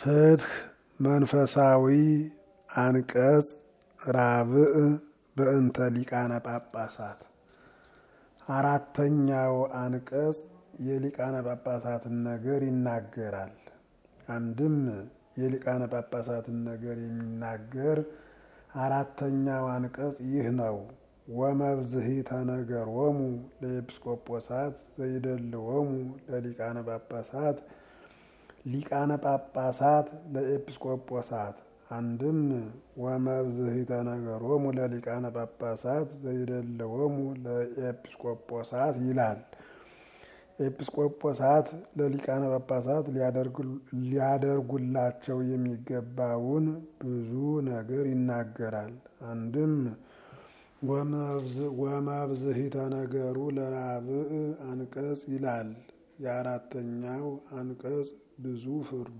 ፍትህ መንፈሳዊ አንቀጽ ራብዕ በእንተ ሊቃነ ጳጳሳት አራተኛው አንቀጽ የሊቃነ ጳጳሳትን ነገር ይናገራል። አንድም የሊቃነ ጳጳሳትን ነገር የሚናገር አራተኛው አንቀጽ ይህ ነው። ወመብዝሂተ ነገሮሙ ለኤጲስቆጶሳት ዘይደልዎሙ ለሊቃነ ጳጳሳት ሊቃነ ጳጳሳት ለኤጲስቆጶሳት አንድም ወመብዝሂተ ነገሮሙ ለሊቃነ ጳጳሳት ዘይደልዎሙ ለኤጲስቆጶሳት ይላል። ኤጲስቆጶሳት ለሊቃነ ጳጳሳት ሊያደርጉላቸው የሚገባውን ብዙ ነገር ይናገራል። አንድም ወመብዝሂተ ነገሩ ለራብዕ አንቀጽ ይላል። የአራተኛው አንቀጽ ብዙ ፍርዱ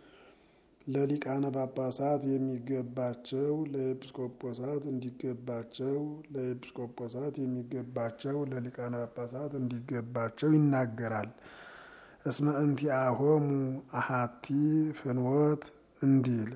ለሊቃነ ጳጳሳት የሚገባቸው ለኤጲስቆጶሳት እንዲገባቸው ለኤጲስቆጶሳት የሚገባቸው ለሊቃነ ጳጳሳት እንዲገባቸው ይናገራል። እስመ እንቲአሆሙ አሃቲ ፍኖት እንዲል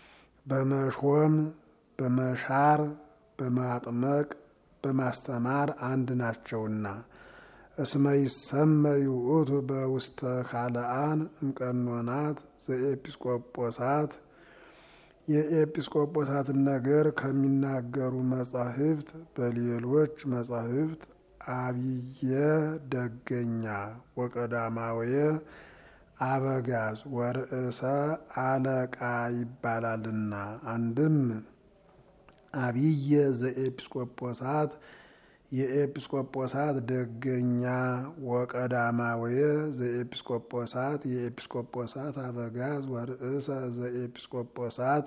በመሾም በመሻር በማጥመቅ በማስተማር አንድ ናቸውና። እስመ ይሰመይ ውእቱ በውስተ ካልአን እምቀኖናት ዘኤጲስቆጶሳት የኤጲስቆጶሳትን ነገር ከሚናገሩ መጻሕፍት በሌሎች መጻሕፍት አብየ ደገኛ ወቀዳማውየ አበጋዝ ወርእሰ አለቃ ይባላልና። አንድም አብየ ዘኤጲስቆጶሳት የኤጲስቆጶሳት ደገኛ ወቀዳማውየ ዘኤጲስቆጶሳት የኤጲስቆጶሳት አበጋዝ ወርእሰ ዘኤጲስቆጶሳት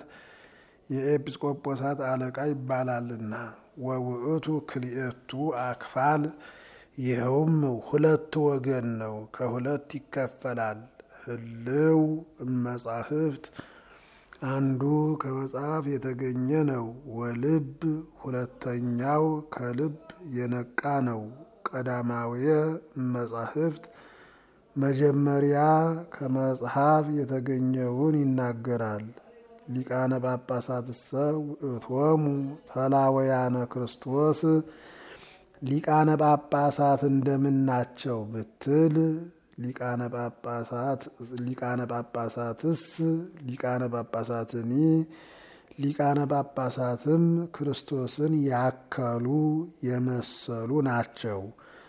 የኤጲስቆጶሳት አለቃ ይባላልና። ወውእቱ ክልኤቱ አክፋል ይኸውም ሁለት ወገን ነው፣ ከሁለት ይከፈላል። ህልው እመጻሕፍት አንዱ ከመጽሐፍ የተገኘ ነው። ወልብ ሁለተኛው ከልብ የነቃ ነው። ቀዳማውየ መጻሕፍት መጀመሪያ ከመጽሐፍ የተገኘውን ይናገራል። ሊቃነ ጳጳሳትሰ ውእቶሙ ተላወያነ ክርስቶስ ሊቃነ ጳጳሳት እንደምናቸው ብትል ሊቃነ ጳጳሳት ሊቃነ ጳጳሳትስ ሊቃነ ጳጳሳትኒ ሊቃነ ጳጳሳትም ክርስቶስን ያከሉ የመሰሉ ናቸው።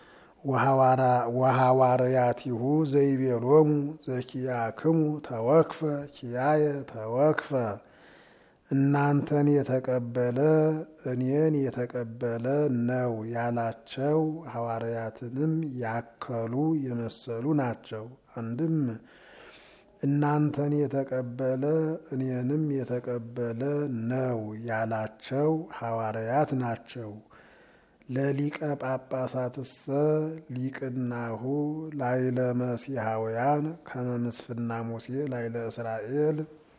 ወሐዋርያቲሁ ዘይቤሎሙ ዘኪያክሙ ተወክፈ ኪያየ ተወክፈ እናንተን የተቀበለ እኔን የተቀበለ ነው ያላቸው ሐዋርያትንም ያከሉ የመሰሉ ናቸው። አንድም እናንተን የተቀበለ እኔንም የተቀበለ ነው ያላቸው ሐዋርያት ናቸው። ለሊቀ ጳጳሳትሰ ሊቅናሁ ላይለ መሲሐውያን ከመምስፍና ሙሴ ላይለ እስራኤል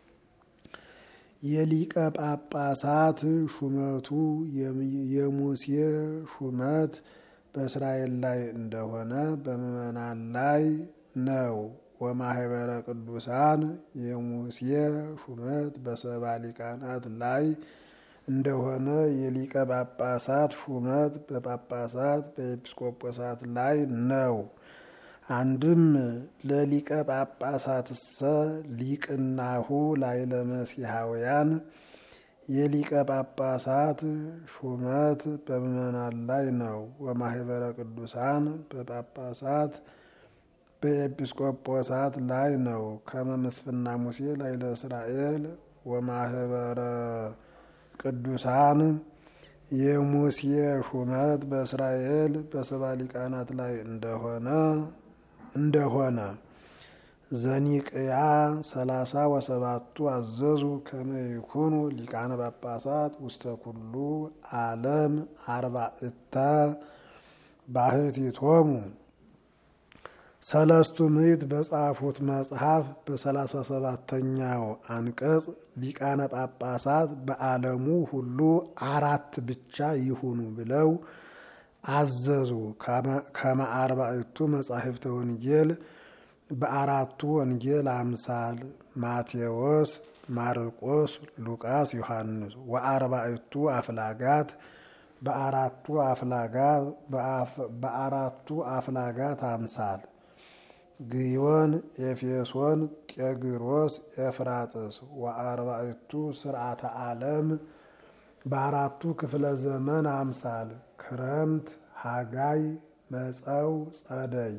የሊቀ ጳጳሳት ሹመቱ የሙሴ ሹመት በእስራኤል ላይ እንደሆነ በምዕመናን ላይ ነው። ወማህበረ ቅዱሳን የሙሴ ሹመት በሰባ ሊቃናት ላይ እንደሆነ የሊቀ ጳጳሳት ሹመት በጳጳሳት በኤጲስቆጶሳት ላይ ነው። አንድም ለሊቀ ጳጳሳትሰ ሊቅናሁ ላይለ መሲሐውያን የሊቀ ጳጳሳት ሹመት በምዕመናን ላይ ነው። ወማህበረ ቅዱሳን በጳጳሳት በኤጲስቆጶሳት ላይ ነው። ከመመስፍና ሙሴ ላይለ እስራኤል ወማህበረ ቅዱሳን የሙሴ ሹመት በእስራኤል በሰባ ሊቃናት ላይ እንደሆነ እንደሆነ ዘኒቅያ ሰላሳ ወሰባቱ አዘዙ ከመ ይኩኑ ሊቃነ ጳጳሳት ውስተ ኩሉ ዓለም አርባዕተ ባህቲቶሙ ሰለስቱ ምዕት በጻፉት መጽሐፍ በሰላሳ ሰባተኛው አንቀጽ ሊቃነ ጳጳሳት በዓለሙ ሁሉ አራት ብቻ ይሁኑ ብለው አዘዙ። ከመ አርባዕቱ መጻሕፍተ ወንጌል በአራቱ ወንጌል አምሳል ማቴዎስ፣ ማርቆስ፣ ሉቃስ፣ ዮሐንስ ወአርባዕቱ አፍላጋት በአራቱ አፍላጋት በአራቱ አፍላጋት አምሳል ግዮን፣ ኤፌሶን፣ ጤግሮስ፣ ኤፍራጥስ ወአርባዕቱ ስርዓተ ዓለም በአራቱ ክፍለ ዘመን አምሳል ክረምት፣ ሀጋይ፣ መጸው፣ ጸደይ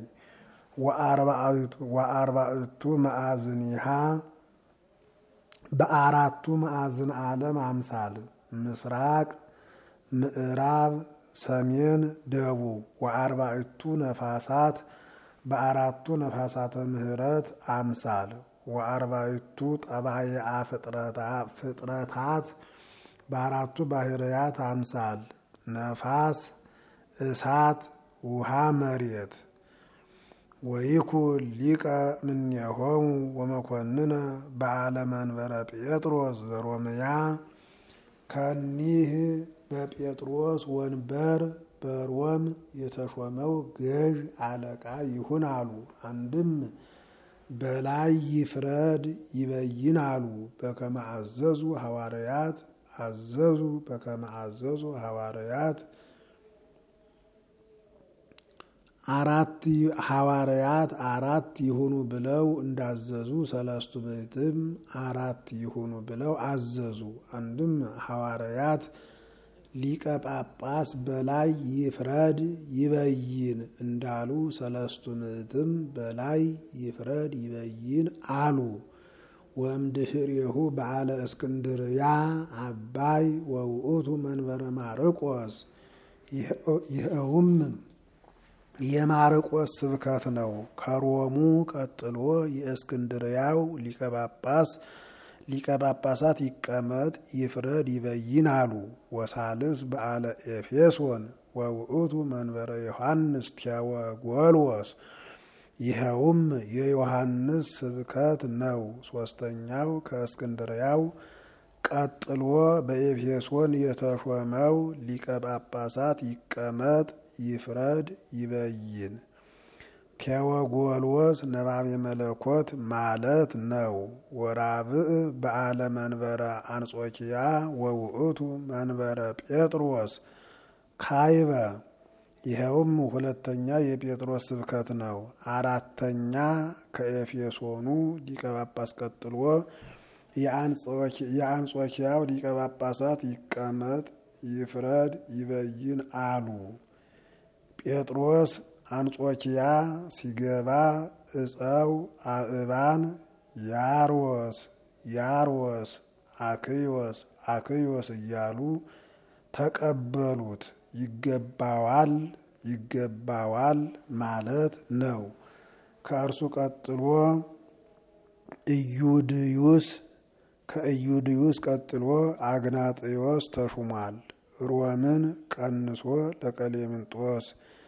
ወአርባዕቱ መዓዝኒሃ በአራቱ ማዕዝን ዓለም አምሳል ምስራቅ፣ ምዕራብ፣ ሰሜን፣ ደቡብ ወአርባዕቱ ነፋሳት በአራቱ ነፋሳተ ምሕረት አምሳል ወአርባዕቱ ጠባይአ ፍጥረታት በአራቱ ባህርያት አምሳል ነፋስ፣ እሳት፣ ውሃ፣ መሬት ወይኩን ሊቀ እምኔሆሙ ወመኮንነ በዓለ መንበረ ጴጥሮስ ዘሮምያ ከኒህ በጴጥሮስ ወንበር በሮም የተሾመው ገዥ አለቃ ይሁን አሉ። አንድም በላይ ይፍረድ ይበይን አሉ። በከመ አዘዙ ሐዋርያት አዘዙ በከመ አዘዙ ሐዋርያት አራት ሐዋርያት አራት ይሁኑ ብለው እንዳዘዙ ሰለስቱ ምዕትም አራት ይሁኑ ብለው አዘዙ። አንድም ሐዋርያት ሊቀ ጳጳስ በላይ ይፍረድ ይበይን እንዳሉ ሰለስቱ ምዕትም በላይ ይፍረድ ይበይን አሉ። ወእምድኅሬሁ በዓለ እስክንድርያ አባይ ወውእቱ መንበረ ማርቆስ ይኸውም የማርቆስ ስብከት ነው። ከሮሙ ቀጥሎ የእስክንድርያው ሊቀ ጳጳስ ሊቀ ጳጳሳት ይቀመጥ ይፍረድ ይበይን አሉ። ወሳልስ በዓለ ኤፌሶን ወውእቱ መንበረ ዮሐንስ ቴዎጎልዎስ ይኸውም የዮሐንስ ስብከት ነው። ሶስተኛው ከእስክንድርያው ቀጥሎ በኤፌሶን የተሾመው ሊቀ ጳጳሳት ይቀመጥ ይፍረድ ይበይን። ቴዎጎልዎስ ነባቤ መለኮት ማለት ነው። ወራብዕ በዓለ መንበረ አንጾኪያ ወውእቱ መንበረ ጴጥሮስ ካይበ ይኸውም ሁለተኛ የጴጥሮስ ስብከት ነው። አራተኛ ከኤፌሶኑ ሊቀ ጳጳስ ቀጥሎ የአንጾኪያው ሊቀ ጳጳሳት ይቀመጥ ይፍረድ ይበይን አሉ። ጴጥሮስ አንጾኪያ ሲገባ እፀው አእባን ያርወስ ያርወስ አክዮስ አክዮስ እያሉ ተቀበሉት። ይገባዋል ይገባዋል ማለት ነው። ከእርሱ ቀጥሎ ኢዩድዩስ ከኢዩድዩስ ቀጥሎ አግናጥዮስ ተሹሟል። ሮምን ቀንሶ ለቀሌምንጦስ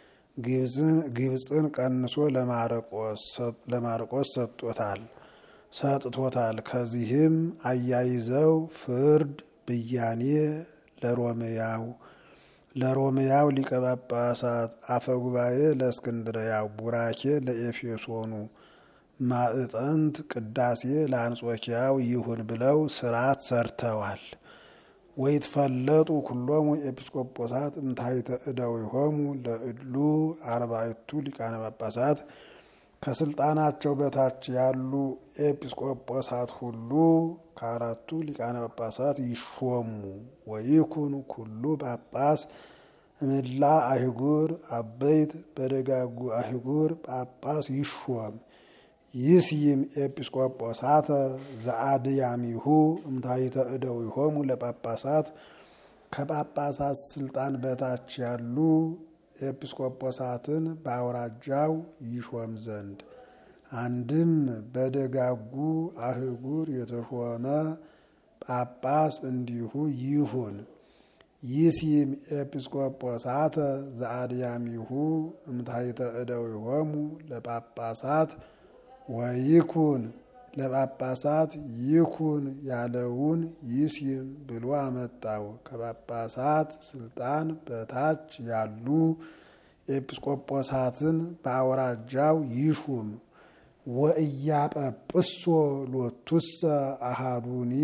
ግብፅን ቀንሶ ለማርቆስ ሰጥቶታል ሰጥቶታል። ከዚህም አያይዘው ፍርድ ብያኔ ለሮምያው ለሮምያው ሊቀ ጳጳሳት አፈጉባኤ ለእስክንድርያው ቡራኬ ለኤፌሶኑ ማዕጠንት ቅዳሴ ለአንጾኪያው ይሁን ብለው ስርዓት ሰርተዋል። ወይትፈለጡ ኩሎሙ ኤጲስቆጶሳት እምታይተ እደዊሆሙ ለእድሉ አርባዕቱ ሊቃነ ጳጳሳት ከስልጣናቸው በታች ያሉ ኤጲስቆጶሳት ሁሉ ከአራቱ ሊቃነ ጳጳሳት ይሾሙ። ወይኩን ኩሉ ጳጳስ እምላ አህጉር አበይት በደጋጉ አህጉር ጳጳስ ይሾም። ይስይም ኤጲስቆጶሳተ ዘአድያሚሁ እምታይተ እደዊሆሙ ለጳጳሳት ከጳጳሳት ስልጣን በታች ያሉ ኤጲስቆጶሳትን በአውራጃው ይሾም ዘንድ አንድም በደጋጉ አህጉር የተሾመ ጳጳስ እንዲሁ ይሁን። ይሲም ኤጲስቆጶሳተ ዘአድያሚሁ እምታይተ እደዊሆሙ ለጳጳሳት ወይኩን ለጳጳሳት ይኩን ያለውን ይሲም ብሎ አመጣው። ከጳጳሳት ስልጣን በታች ያሉ ኤጲስቆጶሳትን በአውራጃው ይሹም። ወእያጰጵሶ ሎቱሰ አሃዱኒ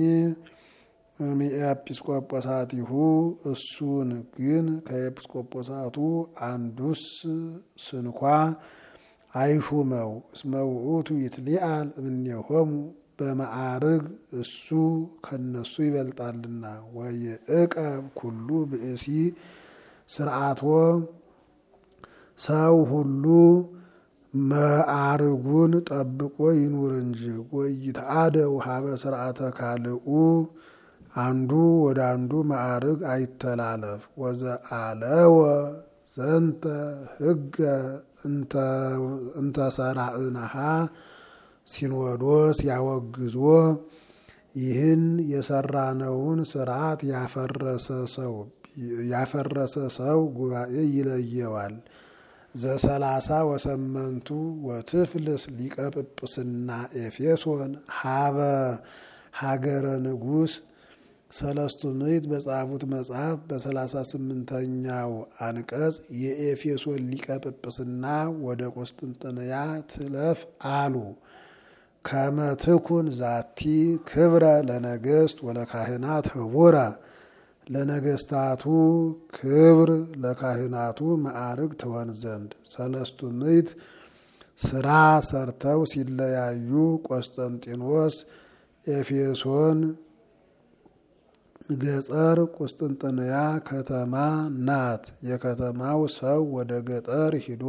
ኤጲስቆጶሳቲሁ እሱን ግን ከኤጲስቆጶሳቱ አንዱስ ስንኳ አይሹመው። እስመ ውእቱ ይትሊአል እምኔሆሙ በማዕርግ እሱ ከነሱ ይበልጣልና። ወይዕቀብ ኩሉ ብእሲ ስርዓቶ ሰው ሁሉ ማዕርጉን ጠብቆ ይኑር እንጂ። ወይትአደው ሀበ ስርዓተ ካልኡ አንዱ ወደ አንዱ ማዕርግ አይተላለፍ። ወዘአለወ ዘንተ ህገ እንተሰራእናሃ ሲኖዶስ ያወግዞ ይህን የሰራነውን ስርዓት ያፈረሰ ሰው ጉባኤ ይለየዋል። ዘሰላሳ ወሰመንቱ ወትፍልስ ሊቀ ጵጵስና ኤፌሶን ሀበ ሀገረ ንጉሥ ሰለስቱ ምዕት በጻፉት መጽሐፍ በሰላሳ ስምንተኛው አንቀጽ የኤፌሶን ሊቀ ጵጵስና ወደ ቆስጥንጥንያ ትለፍ አሉ። ከመትኩን ዛቲ ክብረ ለነገስት ወለካህናት ህቡረ ለነገስታቱ ክብር ለካህናቱ ማዕርግ ትሆን ዘንድ ሰለስቱ ምዕት ስራ ሰርተው ሲለያዩ ቆስጠንጢኖስ ኤፌሶን ገጠር ቁስጥንጥንያ ከተማ ናት። የከተማው ሰው ወደ ገጠር ሂዶ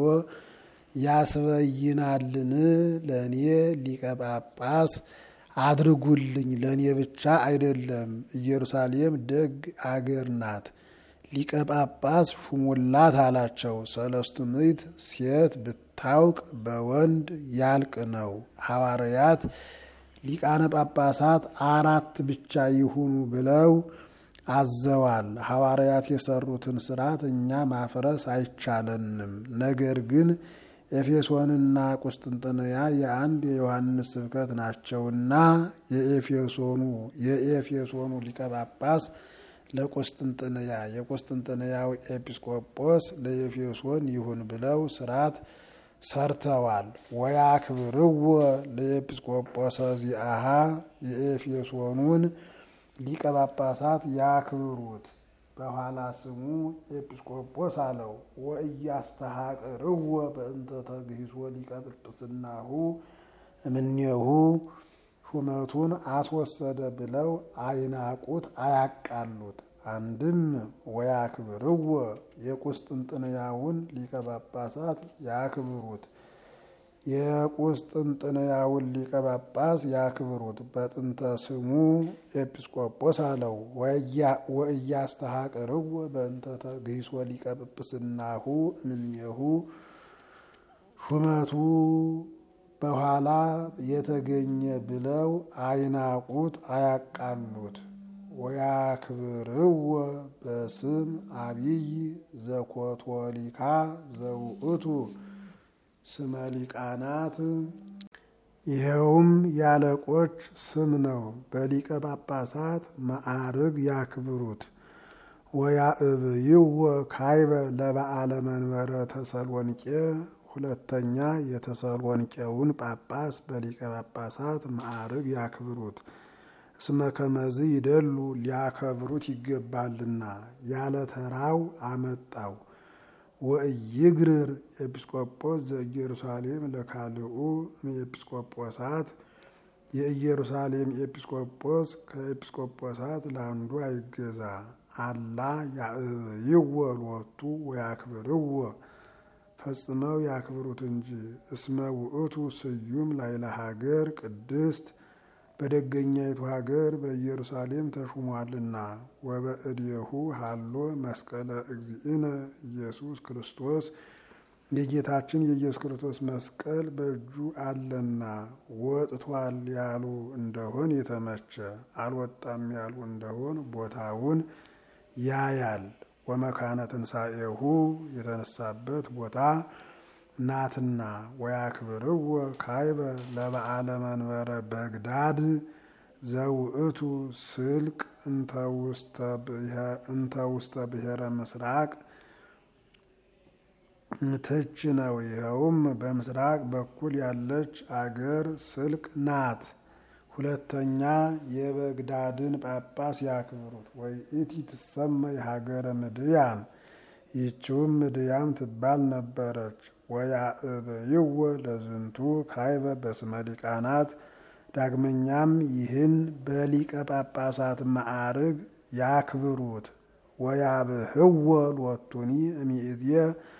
ያስበይናልን? ለእኔ ሊቀ ጳጳስ አድርጉልኝ፣ ለእኔ ብቻ አይደለም። ኢየሩሳሌም ደግ አገር ናት፣ ሊቀ ጳጳስ ሹሙላት አላቸው። ሰለስቱ ምዕት ሴት ብታውቅ በወንድ ያልቅ ነው። ሐዋርያት ሊቃነ ጳጳሳት አራት ብቻ ይሁኑ ብለው አዘዋል። ሐዋርያት የሰሩትን ስርዓት እኛ ማፍረስ አይቻለንም። ነገር ግን ኤፌሶንና ቁስጥንጥንያ የአንድ የዮሐንስ ስብከት ናቸውና የኤፌሶኑ የኤፌሶኑ ሊቀ ጳጳስ ለቁስጥንጥንያ የቁስጥንጥንያው ኤጲስቆጶስ ለኤፌሶን ይሁን ብለው ስርዓት ሰርተዋል። ወያክብርዎ ለኤጲስቆጶሰ ዚአሃ የኤፌሶኑን ሊቀ ጳጳሳት ያክብሩት። በኋላ ስሙ ኤጲስቆጶስ አለው። ወእያስተሐቅርዎ በእንተ ተግሂሶ ሊቀ ጵጵስናሁ እምኔሁ ሹመቱን አስወሰደ ብለው አይናቁት፣ አያቃሉት። አንድም ወያክብርዎ የቁስጥንጥንያውን ሊቀ ጳጳሳት ያክብሩት የቁስጥንጥንያውን ሊቀ ጳጳስ ያክብሩት። በጥንተ ስሙ ኤጲስቆጶስ አለው። ወእያስተሐቅርዎ በእንተ ተግሂሶ ሊቀ ጵጵስናሁ እምኔሁ ሹመቱ በኋላ የተገኘ ብለው አይናቁት፣ አያቃሉት። ወያክብርዎ በስም አብይ ዘኮቶሊካ ዘውእቱ ስመ ሊቃናት ይኸውም ያለቆች ስም ነው። በሊቀ ጳጳሳት ማዕርግ ያክብሩት። ወያእብይዎ ካይበ ለበዓለ መንበረ ተሰሎንቄ ሁለተኛ የተሰሎንቄውን ጳጳስ በሊቀ ጳጳሳት ማዕርግ ያክብሩት። እስመ ከመዝ ይደሉ ሊያከብሩት ይገባልና ያለ ተራው አመጣው። ወእይግርር ኤጲስቆጶስ ዘኢየሩሳሌም ለካልኡ ኤጲስቆጶሳት የኢየሩሳሌም ኤጲስቆጶስ ከኤጲስቆጶሳት ለአንዱ አይገዛ። አላ ያእይዎ ሎቱ ወያክብርዎ ፈጽመው ያክብሩት እንጂ። እስመ ውእቱ ስዩም ላይለ ሀገር ቅድስት በደገኛይቱ ሀገር በኢየሩሳሌም ተሹሟልና። ወበእዴሁ ሃሎ መስቀለ እግዚእነ ኢየሱስ ክርስቶስ የጌታችን የኢየሱስ ክርስቶስ መስቀል በእጁ አለና። ወጥቷል ያሉ እንደሆን የተመቸ አልወጣም ያሉ እንደሆን ቦታውን ያያል። ወመካነ ትንሣኤሁ የተነሳበት ቦታ ናትና። ወያክብርዎ ካይበ ለበዓለ መንበረ በግዳድ ዘውእቱ ስልቅ እንተ ውስተ ብሔረ ምስራቅ ምትች ነው። ይኸውም በምስራቅ በኩል ያለች አገር ስልቅ ናት። ሁለተኛ የበግዳድን ጳጳስ ያክብሩት። ወይ ኢቲ ትሰመይ ሀገረ ምድያም ይህችውም ምድያም ትባል ነበረች። ወያእበይወ ለዝንቱ ካይበ በስመ ሊቃናት ዳግመኛም ይህን በሊቀ ጳጳሳት ማዕርግ ያክብሩት። ወያብህወ ሎቱኒ እሚእዝየ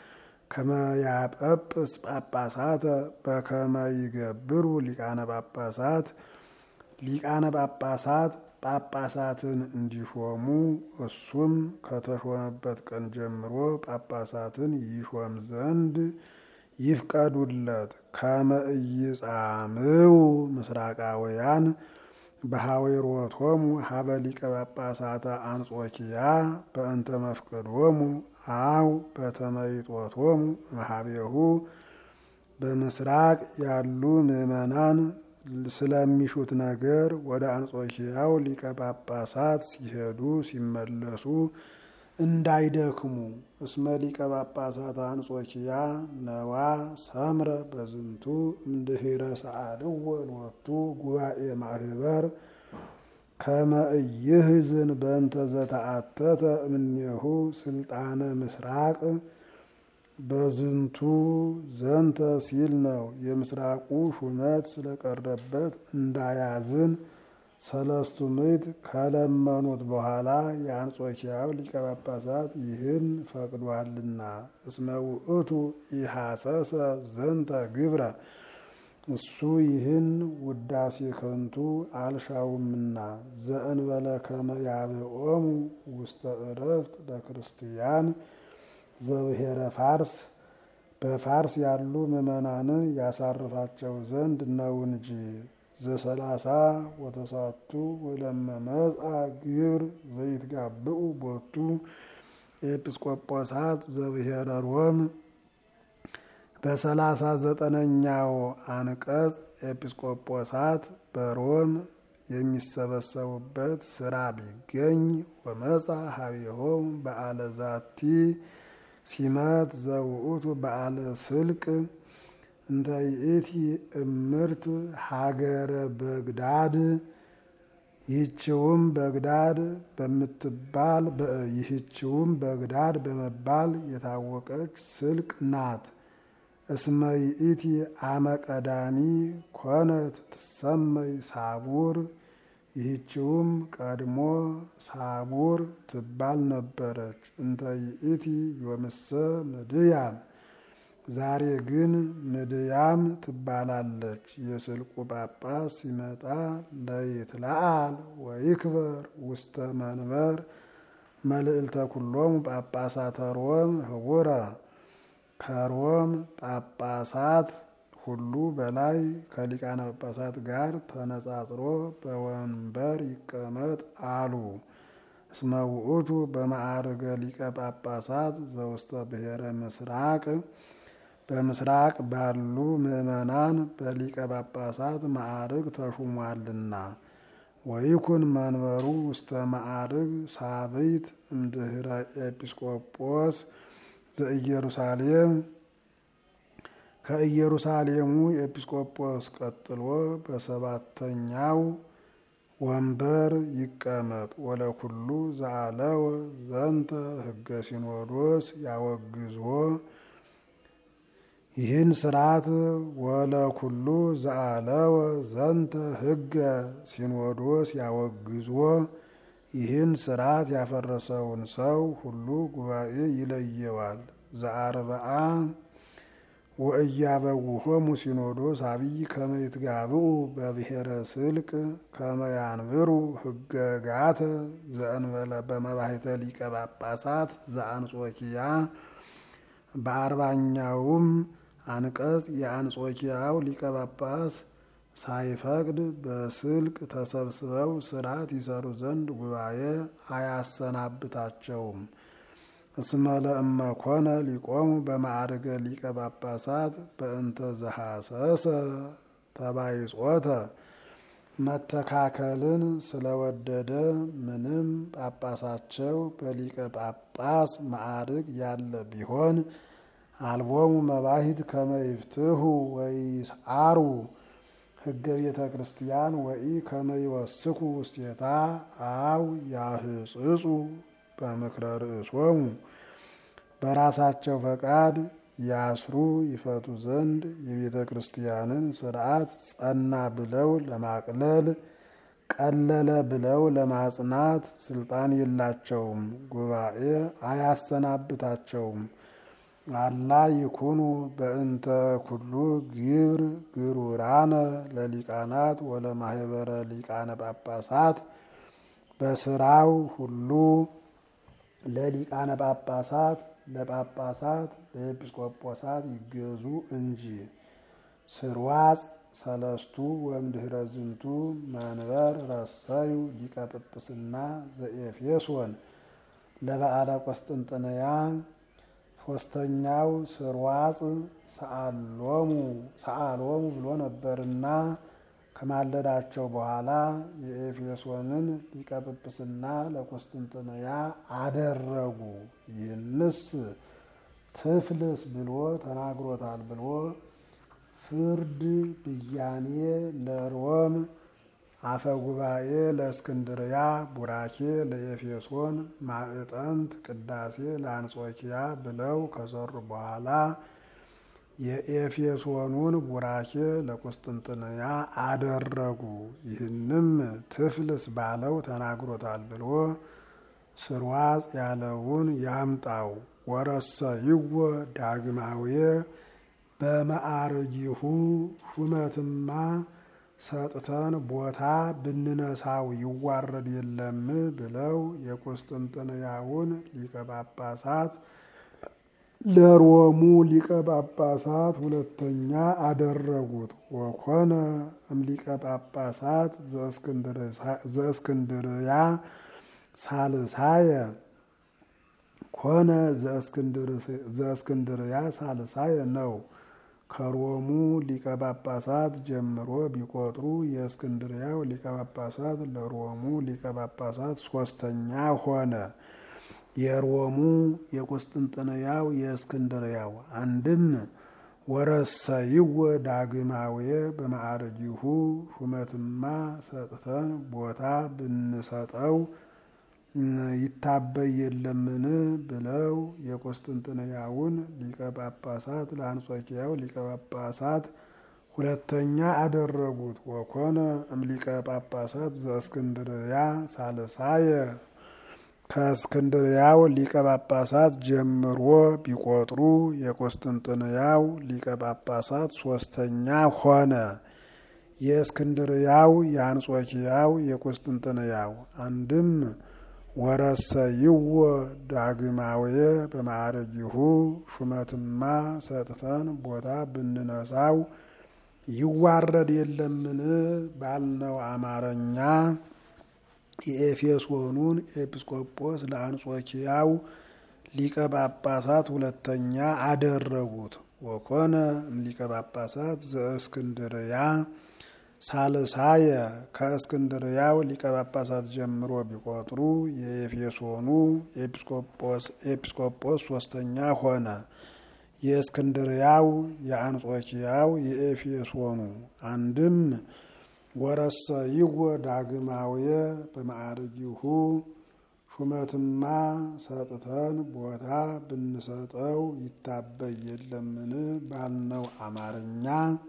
ከመያጰጵስ ጳጳሳተ በከመ ይገብሩ ሊቃነ ጳጳሳት ሊቃነ ጳጳሳት ጳጳሳትን እንዲሾሙ እሱም ከተሾመበት ቀን ጀምሮ ጳጳሳትን ይሾም ዘንድ ይፍቀዱለት። ከመ ኢይጻምው ምስራቃውያን በሐዊሮቶሙ ሀበ ሊቀ ጳጳሳተ አንጾኪያ በእንተ መፍቀዶሙ አው በተመይጦቶሙ መሀቤሁ በምስራቅ ያሉ ምዕመናን ስለሚሹት ነገር ወደ አንጾኪያው ሊቀ ጳጳሳት ሲሄዱ ሲመለሱ እንዳይደክሙ። እስመ ሊቀ ጳጳሳት አንጾኪያ ነዋ ሰምረ በዝንቱ እምድኅረ ሰአልዎ ሎቱ ጉባኤ ማህበር ከመ ኢይሕዝን በእንተ ዘተአተተ እምኔሁ ስልጣነ ምስራቅ በዝንቱ ዘንተ ሲል ነው። የምስራቁ ሹመት ስለቀረበት እንዳያዝን ሰለስቱ ምዕት ከለመኑት በኋላ የአንጾኪያው ሊቀ ጳጳሳት ይህን ፈቅዷልና። እስመ ውእቱ ኢሐሰሰ ዘንተ ግብረ እሱ ይህን ውዳሴ ከንቱ አልሻውምና ዘእንበለ ከመ ያብኦሙ ውስተ ዕረፍት ለክርስቲያን ዘብሔረ ፋርስ በፋርስ ያሉ ምዕመናንን ያሳርፋቸው ዘንድ ነው እንጂ። ዘሰላሳ ወተሳቱ ወለመመጻ ግብር ዘይትጋብኡ ቦቱ ኤጲስቆጶሳት ዘብሔረ ሮም በሰላሳ ዘጠነኛው አንቀጽ ኤጲስቆጶሳት በሮም የሚሰበሰቡበት ስራ ቢገኝ ወመጻ ሀቢሆም በዓለ ዛቲ ሲመት ዘውእቱ በዓለ ስልቅ እንተ ይእቲ እምርት ሀገረ በግዳድ ይህችውም በግዳድ በምትባል ይህችውም በግዳድ በመባል የታወቀች ስልቅ ናት። እስመ ይእቲ አመ ቀዳሚ ኮነት ትሰመይ ሳቡር ይህችውም ቀድሞ ሳቡር ትባል ነበረች። እንተ ይእቲ ዮምሰ ምድያም ዛሬ ግን ምድያም ትባላለች። የስልቁ ጳጳስ ሲመጣ ለይትለአል ወይክበር ውስተ መንበር መልዕልተ ኩሎሙ ጳጳሳተ ሮም ህቡረ ከሮም ጳጳሳት ሁሉ በላይ ከሊቃነ ጳጳሳት ጋር ተነጻጽሮ በወንበር ይቀመጥ አሉ። እስመ ውእቱ በማዕርገ ሊቀ ጳጳሳት ዘውስተ ብሔረ ምስራቅ በምስራቅ ባሉ ምዕመናን በሊቀ ጳጳሳት ማዕርግ ተሹሟልና። ወይኩን መንበሩ ውስተ ማዕርግ ሳብይት እምድኅረ ኤጲስቆጶስ ዘኢየሩሳሌም ከኢየሩሳሌሙ ኤጲስቆጶስ ቀጥሎ በሰባተኛው ወንበር ይቀመጥ። ወለኩሉ ዘአለወ ዘንተ ሕገ ሲኖዶስ ያወግዝዎ ይህን ስርዓት ወለኩሉ ዘአለወ ዘንተ ሕገ ሲኖዶስ ያወግዝዎ ይህን ስርዓት ያፈረሰውን ሰው ሁሉ ጉባኤ ይለየዋል። ዘአርብዓ ወእያበውሆሙ ሲኖዶስ አብይ ከመ ይትጋብኡ በብሔረ ስልቅ ከመ ያንብሩ ህገጋተ ዘእንበለ በመባሕተ ሊቀ ጳጳሳት ዘአንጾኪያ በአርባኛውም አንቀጽ የአንጾኪያው ሊቀ ጳጳስ ሳይፈቅድ በስልቅ ተሰብስበው ስርዓት ይሰሩ ዘንድ ጉባኤ አያሰናብታቸውም። እስመ ለእመ ኮነ ሊቆሙ በማዕርገ ሊቀ ጳጳሳት በእንተ ዘሐሰሰ ተባይጾተ መተካከልን ስለወደደ ምንም ጳጳሳቸው በሊቀ ጳጳስ ማዕርግ ያለ ቢሆን አልቦሙ መባሂት ከመ ይፍትሁ ወይስዓሩ ሕገ ቤተ ክርስቲያን ወኢ ከመ ይወስኩ ውስቴታ አው ያህጽጹ በምክረ ርእሶሙ በራሳቸው ፈቃድ ያስሩ ይፈቱ ዘንድ የቤተ ክርስቲያንን ስርዓት ጸና ብለው ለማቅለል ቀለለ ብለው ለማጽናት ስልጣን የላቸውም። ጉባኤ አያሰናብታቸውም። አላ ይኩኑ በእንተ ኩሉ ግብር ግሩራነ ለሊቃናት ወለማህበረ ሊቃነ ጳጳሳት በስራው ሁሉ ለሊቃነ ጳጳሳት ለጳጳሳት ለኤጲስቆጶሳት ይገዙ እንጂ። ስርዋጽ ሰለስቱ ወእምድኅረ ዝንቱ መንበር ረሰዩ ሊቀ ጵጵስና ዘኤፌሶን ለበዓለ ቆስጥንጥንያ ሶስተኛው ስርዋጽ ሰአሎሙ ሰአሎሙ ብሎ ነበርና ከማለዳቸው በኋላ የኤፌሶንን ሊቀ ጵጵስና ለቆስጥንጥንያ አደረጉ። ይህንስ ትፍልስ ብሎ ተናግሮታል ብሎ ፍርድ ብያኔ ለሮም አፈ ጉባኤ ለእስክንድርያ ቡራኬ ለኤፌሶን ማዕጠንት ቅዳሴ ለአንጾኪያ ብለው ከሰሩ በኋላ የኤፌሶኑን ቡራኬ ለቁስጥንጥንያ አደረጉ። ይህንም ትፍልስ ባለው ተናግሮታል ብሎ ስርዋጽ ያለውን ያምጣው። ወረሰይዎ ዳግማዊ በማዕርጊሁ ሹመትማ ሰጥተን ቦታ ብንነሳው ይዋረድ የለም ብለው የቁስጥንጥንያውን ሊቀ ጳጳሳት ለሮሙ ሊቀ ጳጳሳት ሁለተኛ አደረጉት። ወኮነ እምሊቀ ጳጳሳት ዘእስክንድርያ ሳልሳየ ኮነ ዘእስክንድርያ ሳልሳየ ነው። ከሮሙ ሊቀ ጳጳሳት ጀምሮ ቢቆጥሩ የእስክንድርያው ሊቀ ጳጳሳት ለሮሙ ሊቀ ጳጳሳት ሶስተኛ ሆነ። የሮሙ የቁስጥንጥንያው የእስክንድርያው አንድም ወረሰይዎ ዳግማዊ በማዕረጊሁ ሹመትማ ሰጥተን ቦታ ብንሰጠው ይታበይ የለምን ብለው የቁስጥንጥንያውን ሊቀ ጳጳሳት ለአንጾኪያው ሊቀ ጳጳሳት ሁለተኛ አደረጉት። ወኮነ እምሊቀ ጳጳሳት ዘእስክንድርያ ሳልሳየ ከእስክንድርያው ሊቀ ጳጳሳት ጀምሮ ቢቆጥሩ የቁስጥንጥንያው ሊቀ ጳጳሳት ሶስተኛ ሆነ። የእስክንድርያው የአንጾኪያው የቁስጥንጥንያው አንድም ወረሰይዎ ዳግማዊ በማዕረጊሁ ሹመትማ ሰጥተን ቦታ ብንነሳው ይዋረድ የለምን ባልነው አማርኛ የኤፌሶኑን ኤጲስቆጶስ ለአንጾኪያው ሊቀ ጳጳሳት ሁለተኛ አደረጉት። ወኮነ እምሊቀ ጳጳሳት ዘእስክንድርያ ሳልሳየ ከእስክንድርያው ሊቀ ጳጳሳት ጀምሮ ቢቆጥሩ የኤፌሶኑ ኤጲስቆጶስ ሶስተኛ ሆነ። የእስክንድርያው የአንጾኪያው የኤፌሶኑ አንድም ወረሰይዎ ዳግማዊ በማዕርጊሁ ሹመትማ ሰጥተን ቦታ ብንሰጠው ይታበይ የለምን ባልነው አማርኛ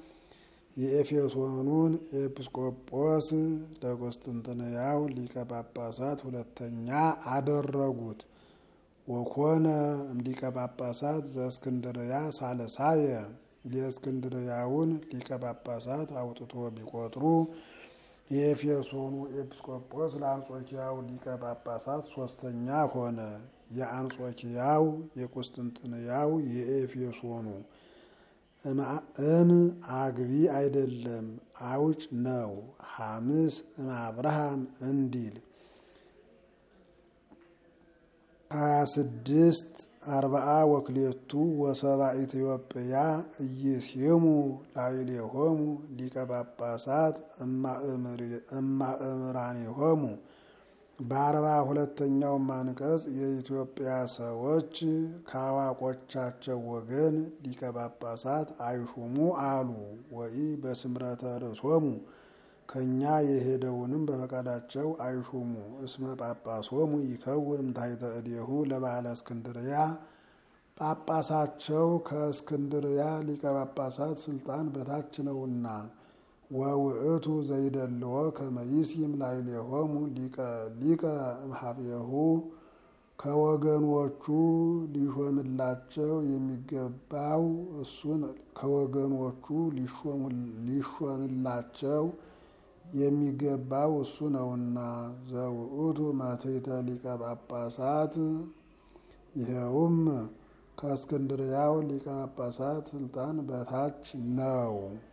የኤፌሶኑን ኤጲስቆጶስ ለቁስጥንጥንያው ሊቀ ጳጳሳት ሁለተኛ አደረጉት። ወኮነ እምሊቀ ጳጳሳት ዘእስክንድርያ ሳልሳየ የእስክንድርያውን ሊቀ ጳጳሳት አውጥቶ ቢቆጥሩ የኤፌሶኑ ኤጲስቆጶስ ለአንጾኪያው ሊቀ ጳጳሳት ሶስተኛ ሆነ። የአንጾኪያው የቁስጥንጥንያው የኤፌሶኑ እም አግቢ አይደለም አውጭ ነው። ሐምስ እም አብርሃም እንዲል ሀያ ስድስት አርባአ ወክሌቱ ወሰባ ኢትዮጵያ እይስሙ ላዕሌሆሙ ሊቀ ጳጳሳት እማእምራኔሆሙ በአርባ ሁለተኛውም አንቀጽ የኢትዮጵያ ሰዎች ከአዋቆቻቸው ወገን ሊቀ ጳጳሳት አይሹሙ አሉ። ወይ በስምረተ ርእሶሙ ከእኛ የሄደውንም በፈቃዳቸው አይሹሙ። እስመ ጳጳሶሙ ይከውን እምታሕተ እዴሁ ለባለ እስክንድርያ ጳጳሳቸው ከእስክንድርያ ሊቀ ጳጳሳት ስልጣን በታች ነውና። ወውእቱ ዘይደልዎ ከመይሲም ላዕሌሆሙ ሊቀ እምኀቤሁ ከወገኖቹ ሊሾምላቸው የሚገባው እሱን ከወገኖቹ ሊሾምላቸው የሚገባው እሱ ነውና። ዘውእቱ መትሕተ ሊቀ ጳጳሳት ይኸውም ከእስክንድርያው ሊቀ ጳጳሳት ስልጣን በታች ነው።